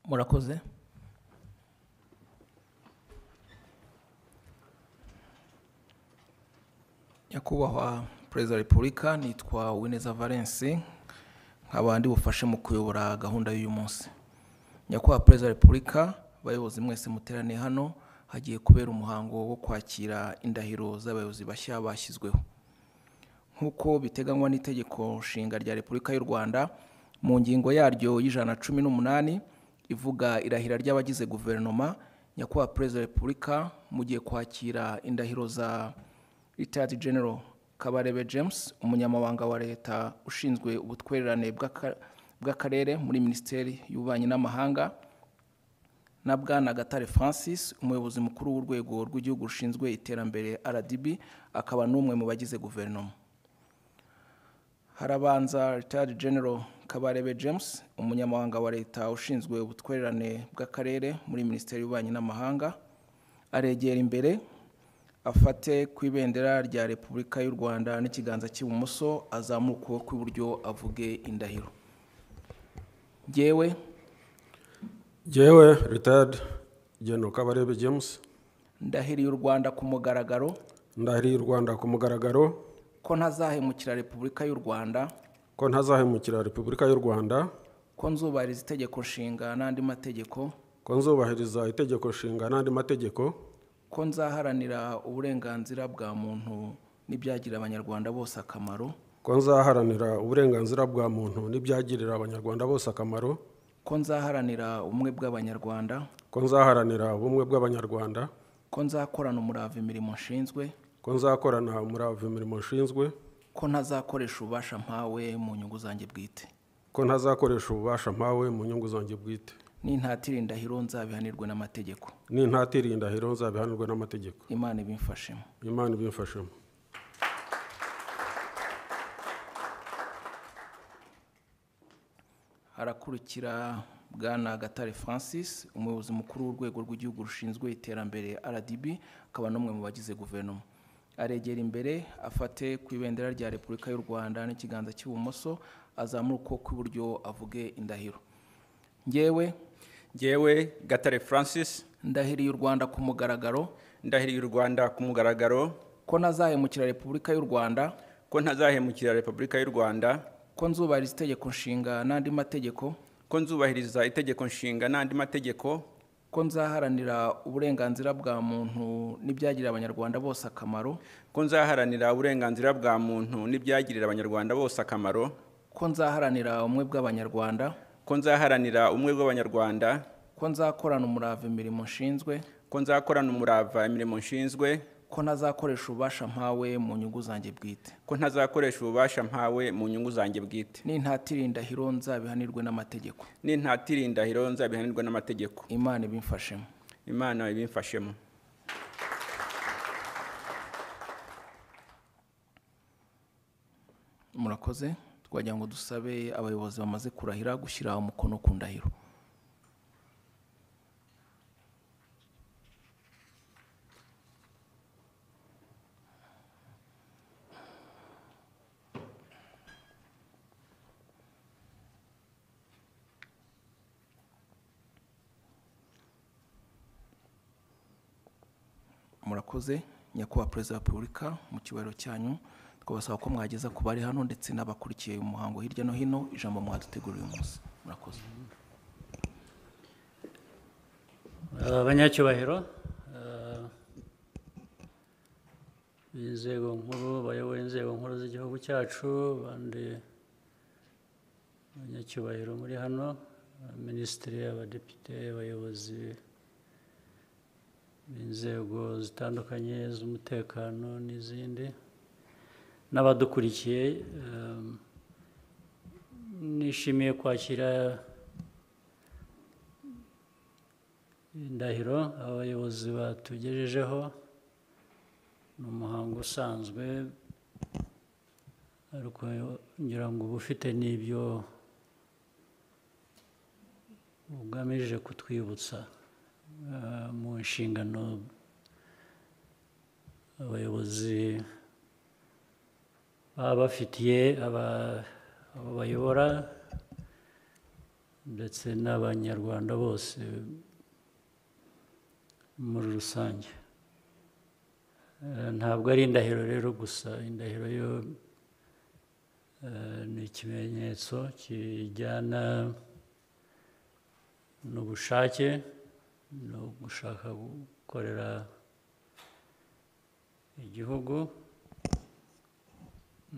murakoze nyakubahwa perezida wa repubulika nitwa wineza valence nkaba ndi bufashe mu kuyobora gahunda y'uyu munsi nyakubahwa perezida wa repubulika abayobozi mwese muteraniye hano hagiye kubera umuhango wo kwakira indahiro z'abayobozi bashya bashyizweho nk'uko biteganywa n'itegeko nshinga rya repubulika y'u rwanda mu ngingo yaryo y'ijana na cumi n'umunani ivuga irahira ry'abagize guverinoma nyakubahwa perezida wa repubulika mugiye kwakira indahiro za ritayadi genero kabarebe james umunyamabanga wa leta ushinzwe ubutwererane bw'akarere muri minisiteri y'ububanyi n'amahanga na bwana gatare francis umuyobozi mukuru w'urwego rw'igihugu rushinzwe iterambere rdb akaba n'umwe mu bagize guverinoma harabanza ritayadi genero kabarebe james umunyamabanga wa leta ushinzwe ubutwererane bw'akarere muri minisiteri y'ububanyi n'amahanga aregera imbere afate ku ibendera rya repubulika y'u rwanda n'ikiganza cy'ibumoso azamuka ukuboko kw'iburyo avuge indahiro ngewe ngewe ritayadi geno kabarebe james ndahiriye u rwanda ku mugaragaro ndahiriye u rwanda ku mugaragaro ko ntazahemukira repubulika y'u rwanda ko ntazahemukira repubulika y'u rwanda ko nzubahiriza itegeko nshinga n'andi mategeko ko nzubahiriza itegeko nshinga n'andi mategeko ko nzaharanira uburenganzira bwa muntu n'ibyagirira abanyarwanda bose akamaro ko nzaharanira uburenganzira bwa muntu n'ibyagirira abanyarwanda bose akamaro ko nzaharanira ubumwe bw'abanyarwanda ko nzaharanira ubumwe bw'abanyarwanda ko nzakorana umurava imirimo nshinzwe ko nzakorana umurava imirimo nshinzwe ko ntazakoresha ububasha mpawe mu nyungu zanjye bwite ko ntazakoresha ububasha mpawe mu nyungu zanjye bwite n'intatire indahiro nzabihanirwe n'amategeko n'intatire indahiro nzabihanirwe n'amategeko imana ibimfashemo imana ibimfashemo harakurikira bwana gatare francis umuyobozi mukuru w'urwego rw'igihugu rushinzwe iterambere rdb akaba n'umwe mu bagize guverinoma aregera imbere afate ku ibendera rya repubulika y'u rwanda n'ikiganza cy'ibumoso azamura ukuboko kw'iburyo avuge indahiro ngewe ngewe gatare francis ndahiriye u rwanda ku mugaragaro ndahiriye u rwanda ku mugaragaro ko ntazahemukira repubulika y'u rwanda ko ntazahemukira repubulika y'u rwanda ko nzubahiriza itegeko nshinga n'andi mategeko ko nzubahiriza itegeko nshinga n'andi mategeko ko nzaharanira uburenganzira bwa muntu n'ibyagirira abanyarwanda bose akamaro ko nzaharanira uburenganzira bwa muntu n'ibyagirira abanyarwanda bose akamaro ko nzaharanira ubumwe bw'abanyarwanda ko nzaharanira ubumwe bw'abanyarwanda ko nzakorana umurava imirimo nshinzwe ko nzakorana umurava imirimo nshinzwe ko ntazakoresha ububasha mpawe mu nyungu zanjye bwite ko ntazakoresha ububasha mpawe mu nyungu zanjye bwite n'intatire indahiro nzabihanirwe n'amategeko n'intatire indahiro nzabihanirwe n'amategeko imana ibimfashemo imana ibimfashemo murakoze twagira ngo dusabe abayobozi bamaze kurahira gushyira umukono ku ndahiro murakoze nyakubahwa perezida wa repubulika mu kibariro cyanyu twabasaba ko mwageza ku bari hano ndetse n'abakurikiye umuhango hirya no hino ijambo mwaduteguriye umunsi murakoze abanyacyubahiro b'inzego nkuru bayoboye inzego nkuru z'igihugu cyacu abandi banyacyubahiro muri hano minisitiri abadepite abayobozi b'inzego zitandukanye z'umutekano n'izindi n'abadukurikiye ehm, nishimiye kwakira indahiro abayobozi batugejejeho ni umuhango usanzwe ariko ngira ngo uba ufite n'ibyo ugamije kutwibutsa eh, mu nshingano abayobozi baba bafitiye aba- abo bayobora ndetse n'abanyarwanda bose muri rusange Eh, ntabwo ari indahiro rero gusa indahiro yo eh, ni ikimenyetso kijyana n'ubushake no gushaka gukorera igihugu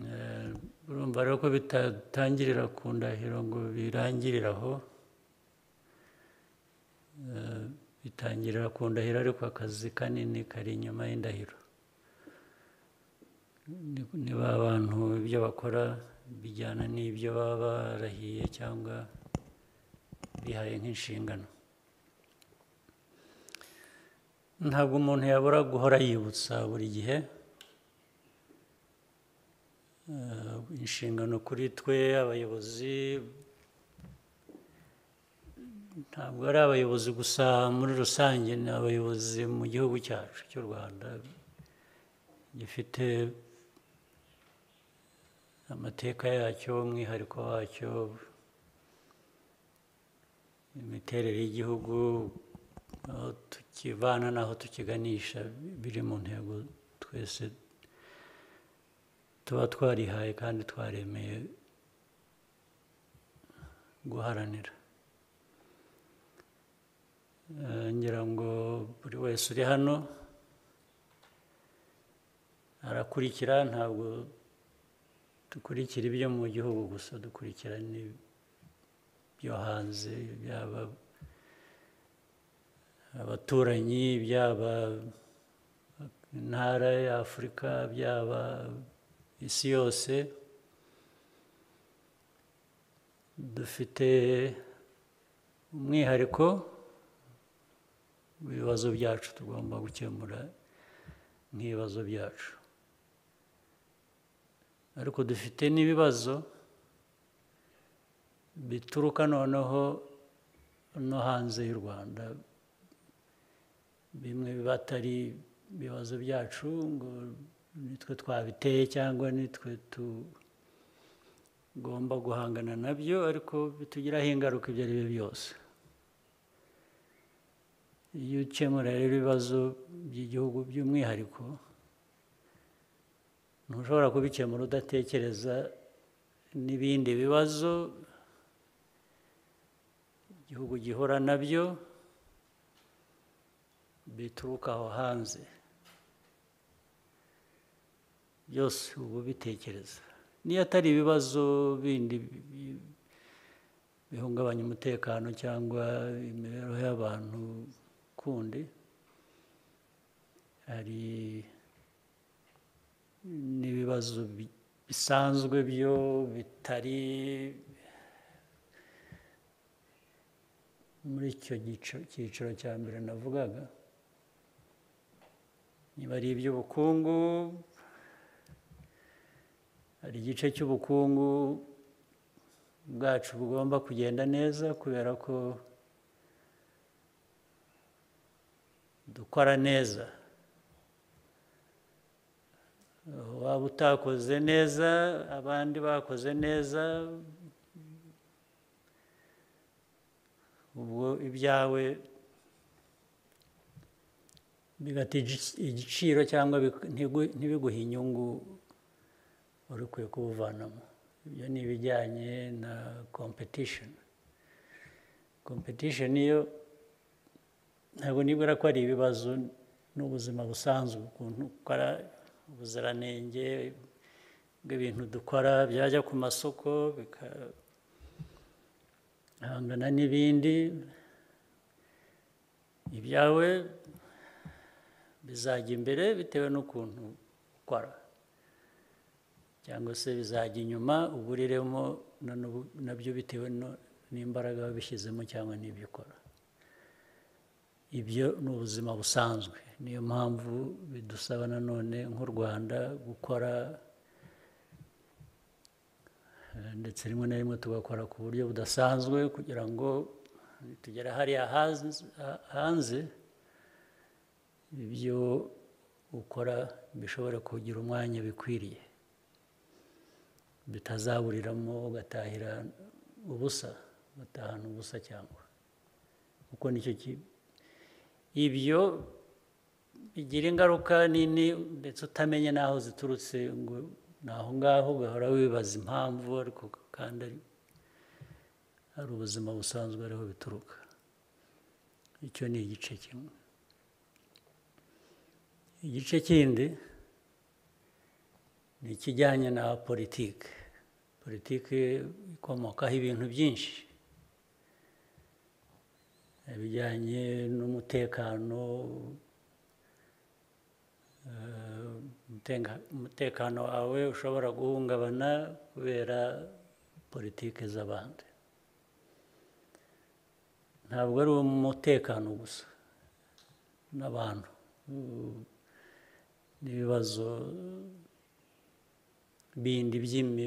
Eh, urumva rero ko bitatangirira ku ndahiro ngo birangirire aho Eh, bitangirira ku ndahiro ariko akazi kanini kari inyuma y'indahiro Ni- niba abantu ibyo bakora bijyana n'ibyo baba barahiye cyangwa bihaye nk'inshingano ntabwo umuntu yabura guhora yibutsa buri gihe eh, inshingano kuri twe abayobozi ntabwo ari abayobozi gusa muri rusange ni abayobozi mu gihugu cyacu cy'u rwanda gifite amateka yacyo umwihariko wacyo imiterere y'igihugu aho tukivana n'aho tukiganisha biri mu ntego twese tuba twarihaye kandi twaremeye guharanira Eh, ngira ngo buri wese uri hano arakurikira ntabwo dukurikira ibyo mu gihugu gusa dukurikira n'ibyo hanze byaba abaturanyi byaba intara ya afurika byaba isi yose dufite umwihariko ibibazo byacu tugomba gukemura nk'ibibazo byacu ariko dufite n'ibibazo bituruka noneho no hanze y'u rwanda bimwe biba atari ibibazo byacu ngo nitwe twabiteye cyangwa nitwe tugomba guhangana nabyo ariko bitugiraho ingaruka ibyo ari byo byose iyo ukemura rero ibibazo by'igihugu by'umwihariko ntushobora kubikemura udatekereza n'ibindi bibazo igihugu gihura nabyo bituruka aho hanze byose uba ubitekereza niyo atari ibibazo bindi bi- bihungabanya umutekano cyangwa imibereho y'abantu kundi hari n'ibibazo bi- bisanzwe byo bitari muri icyo gico- cyiciro cya mbere navugaga niba ari iby'ubukungu hari igice cy'ubukungu bwacu bugomba kugenda neza kubera ko dukora neza Aho waba utakoze neza abandi bakoze neza ubwo ibyawe bigata igic- igiciro cyangwa bik- ntigu- ntibiguhe inyungu wari ukwiye kubuvanamo ibyo ni ibijyanye na competition competition iyo ntabwo nibwira ko ari ibibazo n'ubuzima busanzwe ukuntu ukora ubuziranenge bw'ibintu dukora byajya ku masoko bigahangana n'ibindi ibyawe bizajya imbere bitewe n'ukuntu ukora cyangwa se bizajya inyuma uguriremo na n'ubu- nabyo bitewe no- n'imbaraga wabishyizemo cyangwa n'ibyo ukora ibyo ni ubuzima busanzwe niyo mpamvu bidusaba nanone nk'u rwanda gukora eh, ndetse rimwe na rimwe tugakora ku buryo budasanzwe kugira ngo tugere hariya haz- ha- hanze ibyo ukora bishobora kugira umwanya bikwiriye bitazaburiramo ugatahira ubusa ugatahana ubusa cyangwa kuko nicyo ki- ibyo bigira ingaruka nini ndetse utamenye n'aho ziturutse ngo ni aho ngaho ugahora wibaza impamvu ariko kandi ari- hari ubuzima busanzwe ariho bituruka icyo ni igice kimwe igice kindi ni ikijyanye na politiki politiki ikomokaho ibintu byinshi ibijyanye n'umutekano eh, umutenga- umutekano wawe ushobora guhungabana kubera politiki z'abandi ntabwo ari umutekano gusa n'abantu mm, n'ibibazo bindi by'imibereho